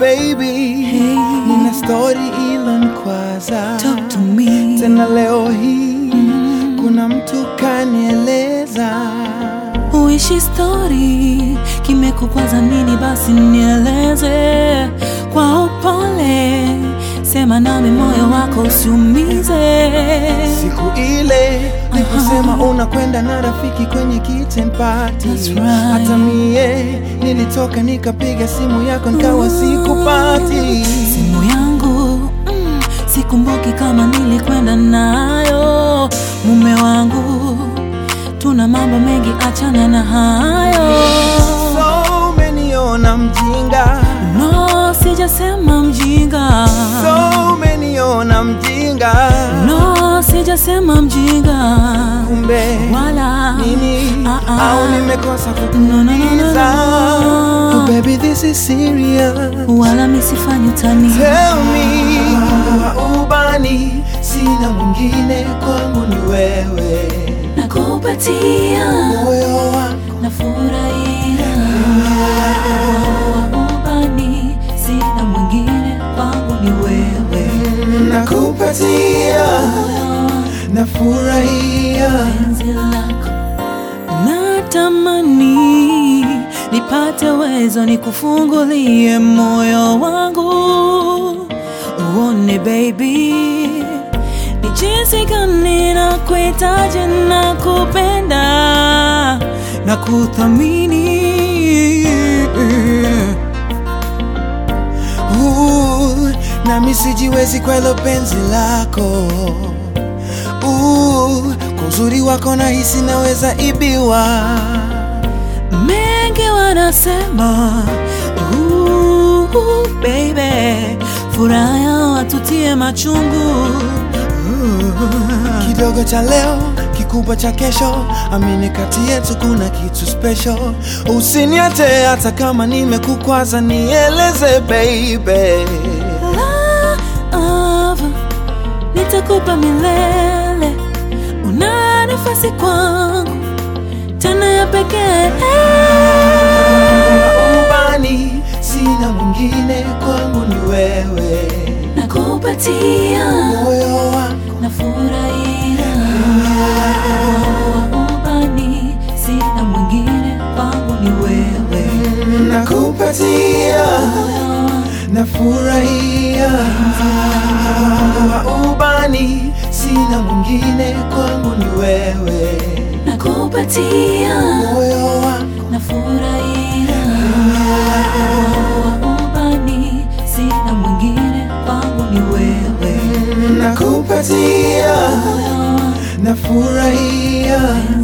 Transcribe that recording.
baby, Hey. nina story ilonikwaza Talk to me. tena leo hii kuna mtu kanieleza Uishi story kimekukwaza nini? Basi nieleze kwa upole, sema nami, moyo wako usiumize. siku ile niliposema unakwenda na rafiki kwenye kitchen party That's right. hata mie nilitoka nikapiga simu yako nikawa sikupati Simu yangu mm, sikumbuki kama nilikwenda nayo. Mume wangu, tuna mambo mengi, achana na hayo. so umeniona mjinga No, sijasema mjinga. so umeniona mjinga No, sijasema mjinga. kumbe Wala nini Ah, ah. au nimekosa No, no, no, no, kukuuliza no. oh, baby this is serious wala misifanyi utani. tell me wa ubani sina mwingine kwangu ni wewe Nakupatia, moyo wangu nafurahia wa ubani, sina mwingine kwangu ni wewe. nakupatia nafurahia penzi lako natamani nipate uwezo nikufungulie moyo wangu uone baby ni jinsi gani na kuhitaji na kupenda na kuthamini Uh, nami sijiwezi kwa hilo penzi lako Uh, kwa uzuri wako nahisi naweza ibiwa mengi wanasema uh, baby furaha yao watutie machungu kidogo cha leo kikubwa cha kesho amini kati yetu kuna kitu special usiniache hata kama nimekukwaza nieleze baby love nitakupa milele una nafasi kwangu tena ya pekee ubani sina mwingine kwangu ni wewe nakupatia moyo wangu nafurahia wa ubani sina mwingine kwangu ni wewe nakupatia nafurahia wa ubani sina mwingine kwangu ni wewe nakupatia moyo wangu nafurahia wa ubani sina mwingine kwangu ni wewe nakupatia nafurahia